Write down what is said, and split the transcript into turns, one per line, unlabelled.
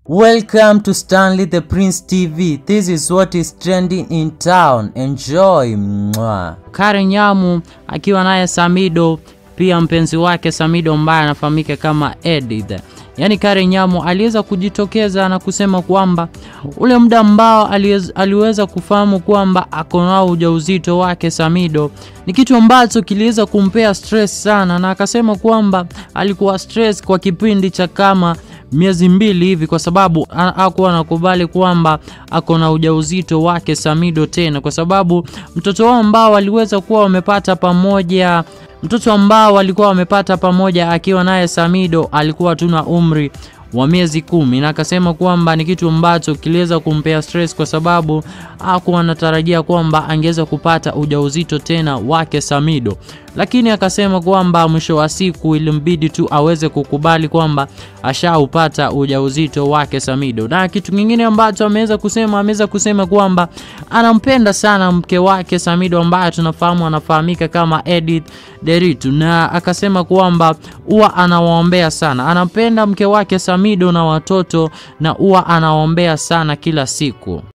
Welcome to Stanley the Prince TV. This is what is trending in town. Enjoy. Mwah.
Karen Nyamu akiwa naye Samido, pia mpenzi wake Samido ambaye anafahamika kama Edith. Yaani Karen Nyamu aliweza kujitokeza na kusema kwamba ule muda ambao aliweza, aliweza kufahamu kwamba ako nao ujauzito wake Samido ni kitu ambacho kiliweza kumpea stress sana, na akasema kwamba alikuwa stress kwa kipindi cha kama miezi mbili hivi kwa sababu hakuwa anakubali kwamba ako na ujauzito wake Samido tena, kwa sababu mtoto wao ambao waliweza kuwa wamepata pamoja mtoto ambao walikuwa wamepata pamoja akiwa naye Samido alikuwa tu na umri wa miezi kumi, na akasema kwamba ni kitu ambacho kiliweza kumpea stress kwa sababu hakuwa anatarajia kwamba angeweza kupata ujauzito tena wake Samido, lakini akasema kwamba mwisho wa siku ilimbidi tu aweze kukubali kwamba ashaupata ujauzito wake Samido. Na kitu kingine ambacho ameweza kusema, ameweza kusema kwamba anampenda sana mke wake Samido ambaye tunafahamu anafahamika kama Edith Deritu, na akasema kwamba huwa anawaombea sana, anampenda mke wake Samido na watoto na huwa anawaombea sana kila siku.